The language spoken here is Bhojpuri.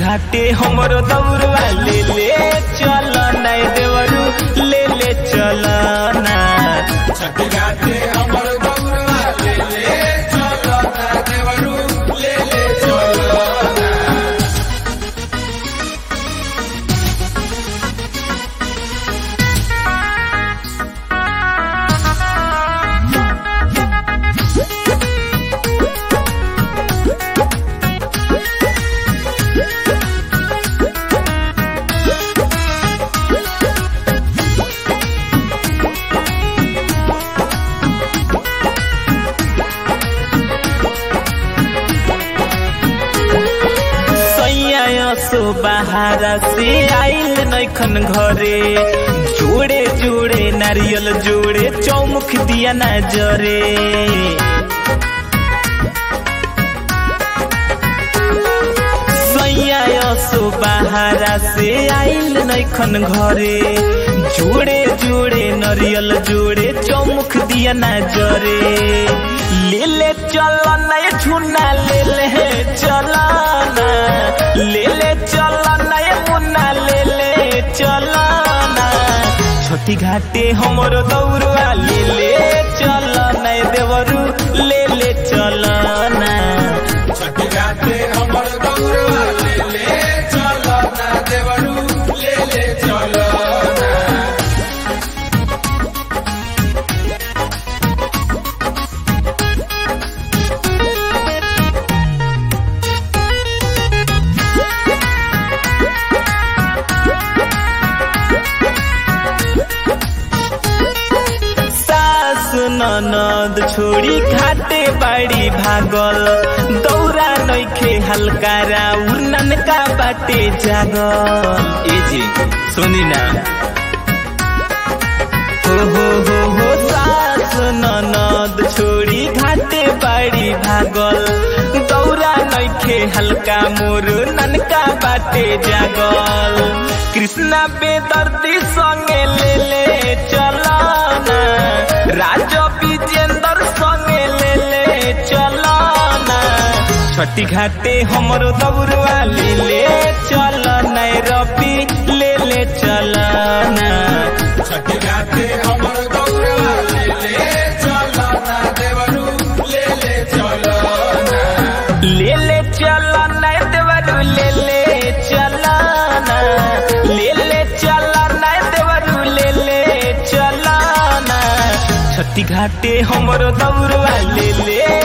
घाटे हमरो दौड़वा ले ले चल नाय देवरू ले ले चल ना छठ घाटे हमर गौरवा ले ले चलो ना देवरू ले ले चलो ना सैया सो बाहर से आइल नैखन घरे जोड़े जोड़े नारियल जोड़े चौमुख दिया ना जरे सैया सो बाहर से आइल नैखन घरे जोड़े जोड़े नारियल जोड़े चौमुख दिया ना जरे ले ले चल नय झुना ले ले चल ना ले ले चल नय मुन्ना ले ले चल ना छोटी घाटे हमर दौड़वा ले ले चल नय देवरू ले ले चल ना छठ घाटे हमर गौरवा ले ले चलो ना देवरू ले ले चलो ना सास ननद छोड़ी घाटे बाड़ी भागल दौरा नैखे हल्का राउर ननका बाटे जागल ए जी सुनी ना हो हो हो हो सास ननद छोड़ी घाटे बाड़ी भागल दौरा नैखे हल्का मोर ननका बाटे जागल कृष्णा बेदर्दी संगे ले ले चला ना राजा विजेंद्र संगे ले ले चला ना छठी घाटे हमरो दौड़वा ले ले चल नय रबी ले ले चल ना छठ घाटे हमर गौरवा ले ले चलो ना देवरू ले ले चलो ना ले ले चल नय देवरू ले ले चल ना ले ले चल नय देवरू ले ले चल ना छठी घाटे हमरो दौड़वा ले ले